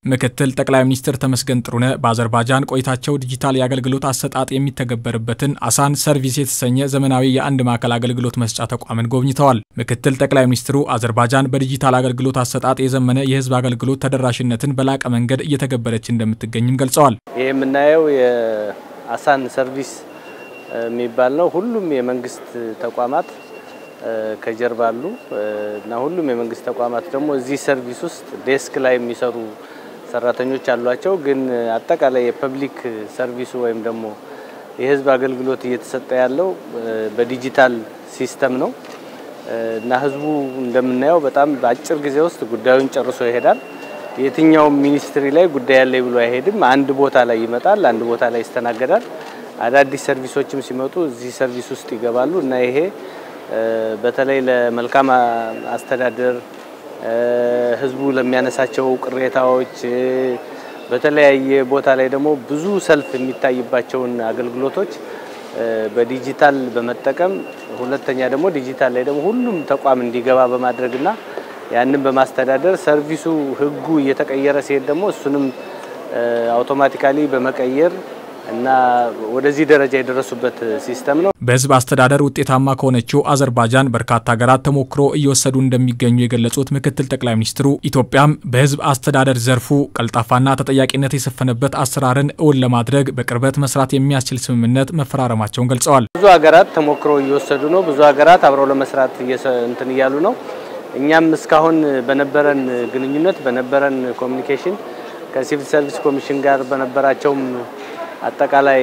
ምክትል ጠቅላይ ሚኒስትር ተመስገን ጥሩነህ በአዘርባጃን ቆይታቸው ዲጂታል የአገልግሎት አሰጣጥ የሚተገበርበትን አሳን ሰርቪስ የተሰኘ ዘመናዊ የአንድ ማዕከል አገልግሎት መስጫ ተቋምን ጎብኝተዋል። ምክትል ጠቅላይ ሚኒስትሩ አዘርባጃን በዲጂታል አገልግሎት አሰጣጥ የዘመነ የሕዝብ አገልግሎት ተደራሽነትን በላቀ መንገድ እየተገበረች እንደምትገኝም ገልጸዋል። ይህ የምናየው የአሳን ሰርቪስ የሚባል ነው። ሁሉም የመንግስት ተቋማት ከጀርባ አሉ እና ሁሉም የመንግስት ተቋማት ደግሞ እዚህ ሰርቪስ ውስጥ ዴስክ ላይ የሚሰሩ ሰራተኞች አሏቸው። ግን አጠቃላይ የፐብሊክ ሰርቪሱ ወይም ደግሞ የህዝብ አገልግሎት እየተሰጠ ያለው በዲጂታል ሲስተም ነው እና ህዝቡ እንደምናየው በጣም በአጭር ጊዜ ውስጥ ጉዳዩን ጨርሶ ይሄዳል። የትኛውም ሚኒስትሪ ላይ ጉዳይ ያለ ብሎ አይሄድም። አንድ ቦታ ላይ ይመጣል፣ አንድ ቦታ ላይ ይስተናገዳል። አዳዲስ ሰርቪሶችም ሲመጡ እዚህ ሰርቪስ ውስጥ ይገባሉ እና ይሄ በተለይ ለመልካም አስተዳደር ህዝቡ ለሚያነሳቸው ቅሬታዎች በተለያየ ቦታ ላይ ደግሞ ብዙ ሰልፍ የሚታይባቸውን አገልግሎቶች በዲጂታል በመጠቀም ሁለተኛ ደግሞ ዲጂታል ላይ ደግሞ ሁሉም ተቋም እንዲገባ በማድረግና ያንን በማስተዳደር ሰርቪሱ ህጉ እየተቀየረ ሲሄድ ደግሞ እሱንም አውቶማቲካሊ በመቀየር እና ወደዚህ ደረጃ የደረሱበት ሲስተም ነው። በህዝብ አስተዳደር ውጤታማ ከሆነችው አዘርባጃን በርካታ ሀገራት ተሞክሮ እየወሰዱ እንደሚገኙ የገለጹት ምክትል ጠቅላይ ሚኒስትሩ ኢትዮጵያም በህዝብ አስተዳደር ዘርፉ ቀልጣፋና ተጠያቂነት የሰፈነበት አሰራርን እውን ለማድረግ በቅርበት መስራት የሚያስችል ስምምነት መፈራረማቸውን ገልጸዋል። ብዙ ሀገራት ተሞክሮ እየወሰዱ ነው። ብዙ ሀገራት አብረው ለመስራት እንትን እያሉ ነው። እኛም እስካሁን በነበረን ግንኙነት በነበረን ኮሚኒኬሽን ከሲቪል ሰርቪስ ኮሚሽን ጋር በነበራቸውም አጠቃላይ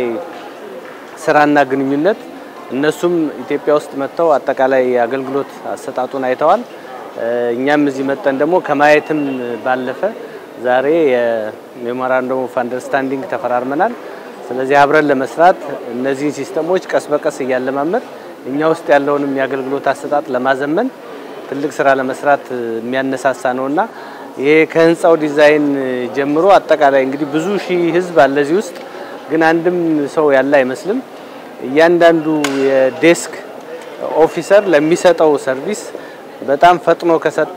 ስራና ግንኙነት እነሱም ኢትዮጵያ ውስጥ መጥተው አጠቃላይ አገልግሎት አሰጣጡን አይተዋል። እኛም እዚህ መጠን ደግሞ ከማየትም ባለፈ ዛሬ የሜሞራንደም ኦፍ አንደርስታንዲንግ ተፈራርመናል። ስለዚህ አብረን ለመስራት እነዚህን ሲስተሞች ቀስ በቀስ እያለማመድ እኛ ውስጥ ያለውንም የአገልግሎት አሰጣጥ ለማዘመን ትልቅ ስራ ለመስራት የሚያነሳሳ ነውና ይሄ ከህንፃው ዲዛይን ጀምሮ አጠቃላይ እንግዲህ ብዙ ሺህ ህዝብ አለ እዚህ ውስጥ ግን አንድም ሰው ያለ አይመስልም። እያንዳንዱ የዴስክ ኦፊሰር ለሚሰጠው ሰርቪስ በጣም ፈጥኖ ከሰጠ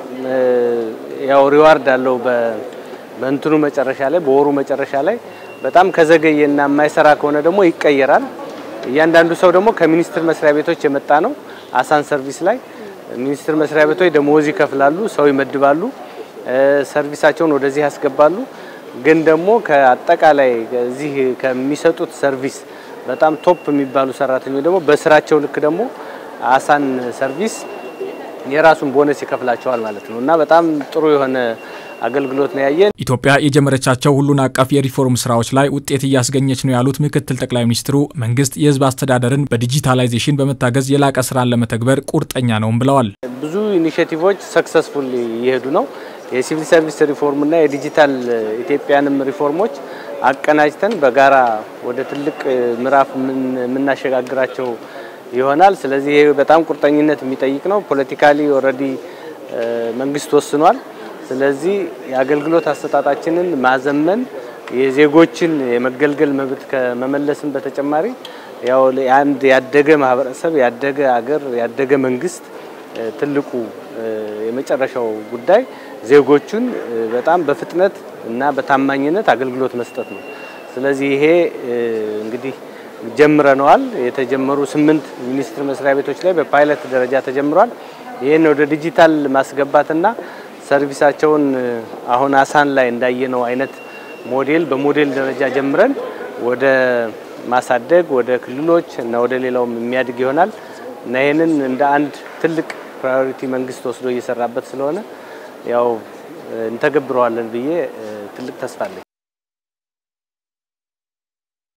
ያው ሪዋርድ አለው በእንትኑ መጨረሻ ላይ በወሩ መጨረሻ ላይ። በጣም ከዘገየና የማይሰራ ከሆነ ደግሞ ይቀየራል። እያንዳንዱ ሰው ደግሞ ከሚኒስቴር መስሪያ ቤቶች የመጣ ነው። አሳን ሰርቪስ ላይ ሚኒስቴር መስሪያ ቤቶች ደሞዝ ይከፍላሉ፣ ሰው ይመድባሉ፣ ሰርቪሳቸውን ወደዚህ ያስገባሉ። ግን ደግሞ ከአጠቃላይ እዚህ ከሚሰጡት ሰርቪስ በጣም ቶፕ የሚባሉ ሰራተኞች ደግሞ በስራቸው ልክ ደግሞ አሳን ሰርቪስ የራሱን ቦነስ ይከፍላቸዋል ማለት ነው እና በጣም ጥሩ የሆነ አገልግሎት ነው ያየን። ኢትዮጵያ የጀመረቻቸው ሁሉን አቀፍ የሪፎርም ስራዎች ላይ ውጤት እያስገኘች ነው ያሉት ምክትል ጠቅላይ ሚኒስትሩ መንግስት የህዝብ አስተዳደርን በዲጂታላይዜሽን በመታገዝ የላቀ ስራን ለመተግበር ቁርጠኛ ነውም ብለዋል። ብዙ ኢኒሼቲቮች ሰክሰስፉል እየሄዱ ነው። የሲቪል ሰርቪስ ሪፎርምና የዲጂታል ኢትዮጵያንም ሪፎርሞች አቀናጅተን በጋራ ወደ ትልቅ ምዕራፍ የምናሸጋግራቸው ይሆናል። ስለዚህ ይሄ በጣም ቁርጠኝነት የሚጠይቅ ነው። ፖለቲካሊ ኦልሬዲ መንግስት ወስኗል። ስለዚህ የአገልግሎት አሰጣጣችንን ማዘመን የዜጎችን የመገልገል መብት ከመመለስም በተጨማሪ ያው አንድ ያደገ ማህበረሰብ፣ ያደገ አገር፣ ያደገ መንግስት ትልቁ የመጨረሻው ጉዳይ ዜጎቹን በጣም በፍጥነት እና በታማኝነት አገልግሎት መስጠት ነው። ስለዚህ ይሄ እንግዲህ ጀምረነዋል። የተጀመሩ ስምንት ሚኒስቴር መስሪያ ቤቶች ላይ በፓይለት ደረጃ ተጀምሯል። ይህን ወደ ዲጂታል ማስገባትና ሰርቪሳቸውን አሁን አሳን ላይ እንዳየነው አይነት ሞዴል በሞዴል ደረጃ ጀምረን ወደ ማሳደግ ወደ ክልሎች እና ወደ ሌላውም የሚያድግ ይሆናል እና ይህንን እንደ አንድ ትልቅ ፕራዮሪቲ መንግስት ወስዶ እየሰራበት ስለሆነ ያው እንተገብረዋለን ብዬ ትልቅ ተስፋ አለኝ።